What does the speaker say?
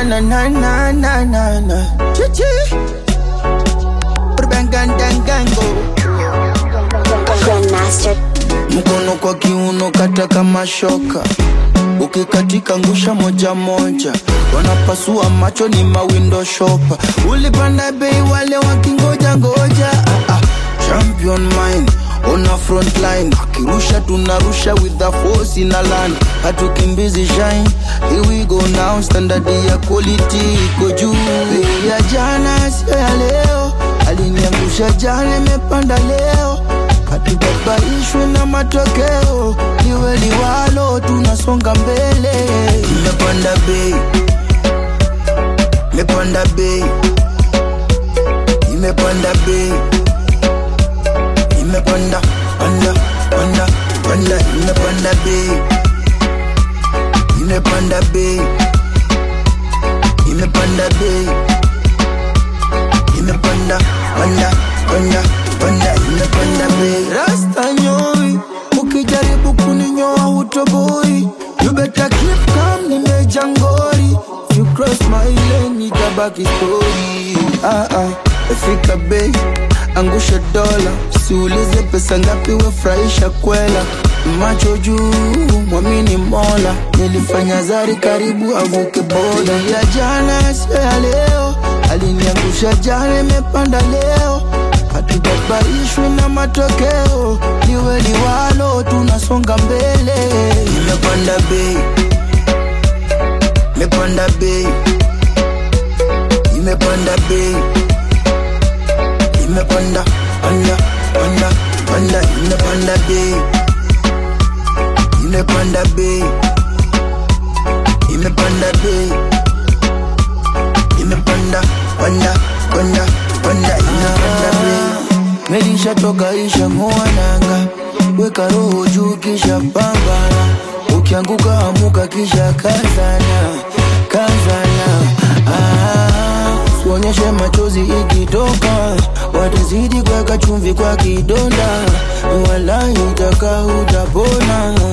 na na na na na na. Chichi. Urbangandangango. Grandmaster. Mkono kwa kiuno kata kama shoka, ukikatika ngusha moja moja, wanapasua macho ni mawindo shopa. Ulipanda bei wale wakingoja ngoja, ah, ah. champion mine ona front line, akirusha tunarusha with the force in a line, hatukimbizi shine. Here we go now, standard ya quality iko juu. Bei ya jana sio ya leo, aliniangusha jana, imepanda leo hatubabaishwe na matokeo, liwe liwalo, tunasonga mbele. Imepanda bei, imepanda bei, imepanda bei, imepanda panda panda panda, imepanda bei, imepanda bei, imepanda bei, imepanda panda panda panda, imepanda bei. Rasta nyoi, ukijaribu kuninyoa hutoboi. You better keep calm, nimeja ngori. If you cross my lane, itabaki story. Ah ah, fika bei, angusha dola, siulize pesa ngapi, wefurahisha kwela. Macho juu, mwamini Mola, nilifanya zari karibu avuke boda. Ya jana sio ya leo, aliniangusha jana, imepanda leo hatubabaishwi na matokeo, liwe liwalo, tunasonga mbele. Imepanda bei, imepanda bei, imepanda bei, imepanda panda panda panda, imepanda bei, imepanda bei, imepanda bei, imepanda panda panda panda, imepanda bei. Melisha toka isha mwananga, weka roho juu kisha pambana, ukianguka amuka kisha kazana, kazana. Ah, usionyeshe machozi ikitoka, watazidi kuweka chumvi kwa kidonda, wala utaka utapona.